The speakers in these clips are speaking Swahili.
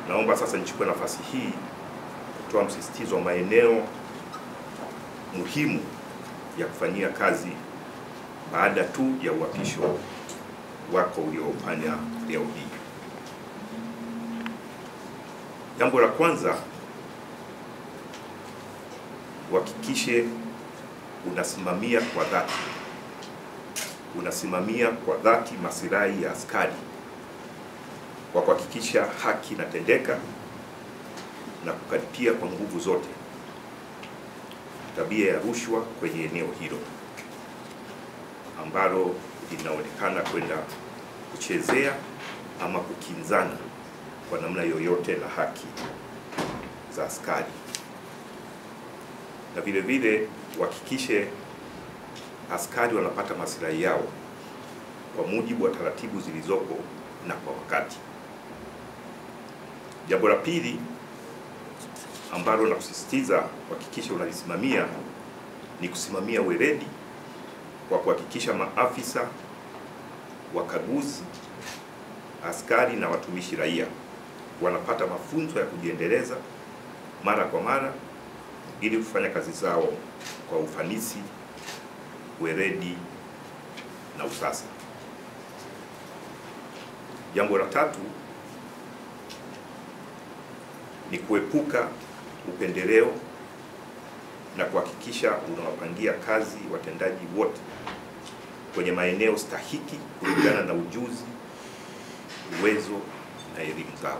naomba sasa nichukue nafasi hii kutoa msisitizo wa maeneo muhimu ya kufanyia kazi baada tu ya uhapisho wako uliofanya leo hii. Jambo la kwanza, uhakikishe unasimamia kwa dhati, unasimamia kwa dhati masilahi ya askari kwa kuhakikisha haki inatendeka na kukaripia kwa nguvu zote tabia ya rushwa kwenye eneo hilo ambalo linaonekana kwenda kuchezea ama kukinzana kwa namna yoyote na haki za askari, na vile vile uhakikishe askari wanapata maslahi yao kwa mujibu wa taratibu zilizopo na kwa wakati. Jambo la pili ambalo na kusisitiza kuhakikisha unalisimamia ni kusimamia weledi kwa kuhakikisha maafisa wakaguzi, askari na watumishi raia wanapata mafunzo ya kujiendeleza mara kwa mara ili kufanya kazi zao kwa ufanisi, weledi na usasa. Jambo la tatu ni kuepuka upendeleo na kuhakikisha unawapangia kazi watendaji wote kwenye maeneo stahiki kulingana na ujuzi, uwezo na elimu zao.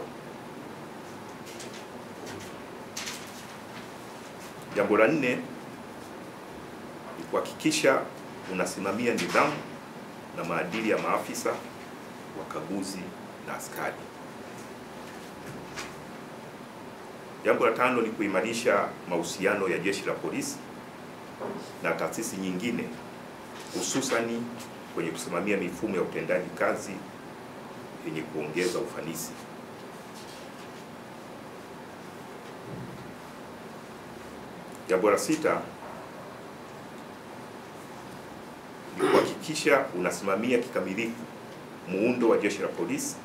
Jambo la nne ni kuhakikisha unasimamia nidhamu na maadili ya maafisa, wakaguzi na askari. Jambo la tano ni kuimarisha mahusiano ya jeshi la polisi na taasisi nyingine hususani kwenye kusimamia mifumo ya utendaji kazi yenye kuongeza ufanisi. Jambo la sita ni kuhakikisha unasimamia kikamilifu muundo wa jeshi la polisi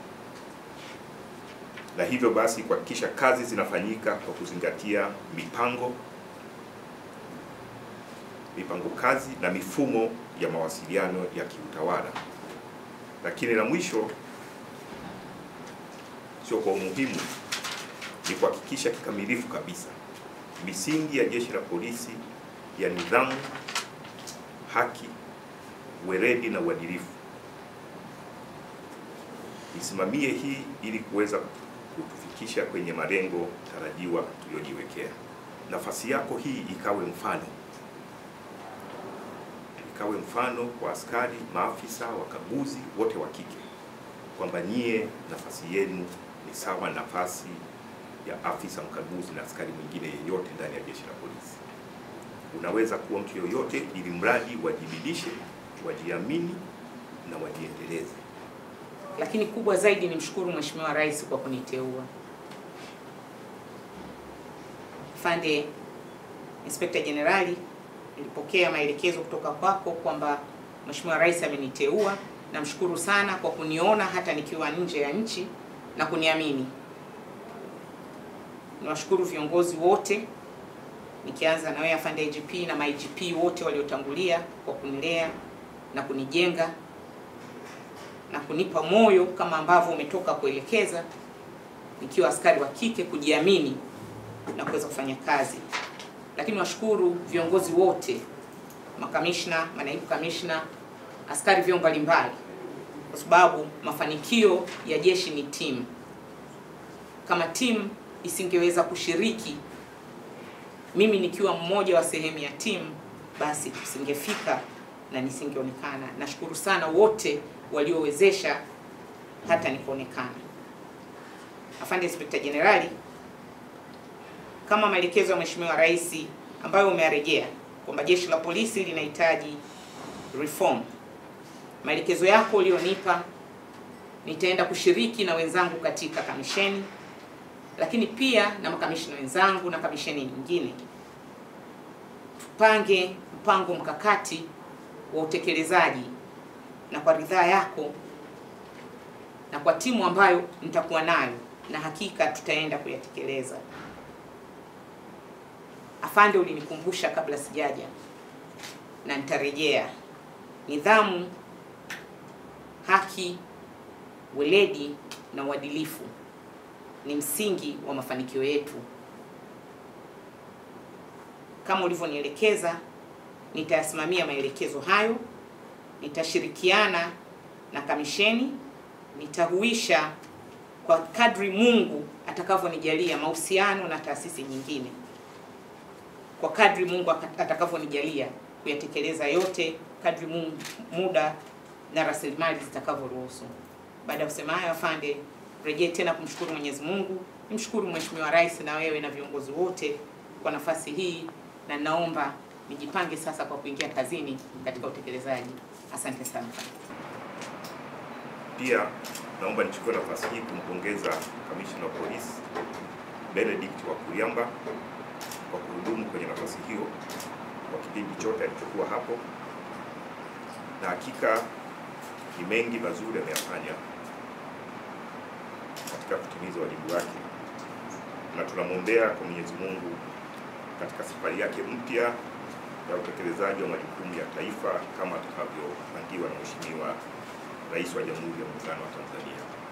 na hivyo basi kuhakikisha kazi zinafanyika kwa kuzingatia mipango mipango kazi na mifumo ya mawasiliano ya kiutawala. Lakini la mwisho, sio kwa umuhimu, ni kuhakikisha kikamilifu kabisa misingi ya jeshi la polisi ya nidhamu, haki, weledi na uadilifu. Isimamie hii ili kuweza kutufikisha kwenye malengo tarajiwa tuliyojiwekea. Nafasi yako hii ikawe mfano, ikawe mfano kwa askari, maafisa, wakaguzi wote wa kike kwamba nyie nafasi yenu ni sawa nafasi ya afisa mkaguzi na askari mwingine yeyote ndani ya jeshi la polisi. Unaweza kuwa mtu yoyote, ili mradi wajibidishe, wajiamini na wajiendeleze. Lakini kubwa zaidi ni mshukuru Mheshimiwa Rais kwa kuniteua. Afande Inspekta Jenerali, nilipokea maelekezo kutoka kwako kwamba Mheshimiwa Rais ameniteua. Namshukuru sana kwa kuniona hata nikiwa nje ya nchi na kuniamini. Niwashukuru viongozi wote nikianza na wewe afande IGP na ma IGP wote waliotangulia kwa kunilea na kunijenga na kunipa moyo kama ambavyo umetoka kuelekeza, nikiwa askari wa kike kujiamini na kuweza kufanya kazi. Lakini washukuru viongozi wote, makamishna, manaibu kamishna, askari vyeo mbalimbali, kwa sababu mafanikio ya jeshi ni timu. Kama timu isingeweza kushiriki, mimi nikiwa mmoja wa sehemu ya timu, basi tusingefika na nisingeonekana. Nashukuru sana wote waliowezesha hata nikuonekana. Afande Inspekta Jenerali, kama maelekezo ya Mheshimiwa Rais ambayo umearejea kwamba jeshi la polisi linahitaji reform, maelekezo yako ulionipa, nitaenda kushiriki na wenzangu katika kamisheni, lakini pia na makamishina wenzangu na kamisheni nyingine, tupange mpango mkakati wa utekelezaji na kwa ridhaa yako na kwa timu ambayo nitakuwa nayo na hakika tutaenda kuyatekeleza. Afande, ulinikumbusha kabla sijaja na nitarejea. Nidhamu, haki, weledi na uadilifu ni msingi wa mafanikio yetu. Kama ulivyonielekeza, nitayasimamia maelekezo hayo, nitashirikiana na kamisheni, nitahuisha kwa kadri Mungu atakavyonijalia mahusiano na taasisi nyingine, kwa kadri Mungu atakavyonijalia kuyatekeleza yote, kadri Mungu, muda na rasilimali zitakavyoruhusu. Baada ya kusema hayo, afande, rejee tena kumshukuru Mwenyezi Mungu, nimshukuru Mheshimiwa Rais na wewe na viongozi wote kwa nafasi hii, na naomba nijipange sasa kwa kuingia kazini katika utekelezaji. Asante sana. Pia naomba nichukue nafasi hii kumpongeza kamishna wa polisi Benedict Wakuyamba kwa kuhudumu kwenye nafasi hiyo kwa kipindi chote alichokuwa hapo, na hakika ni mengi mazuri ameyafanya katika kutimiza wajibu wake, na tunamwombea kwa Mwenyezi Mungu katika safari yake mpya ya utekelezaji wa majukumu ya taifa kama atakavyopangiwa na Mheshimiwa Rais wa Jamhuri ya Muungano wa Tanzania.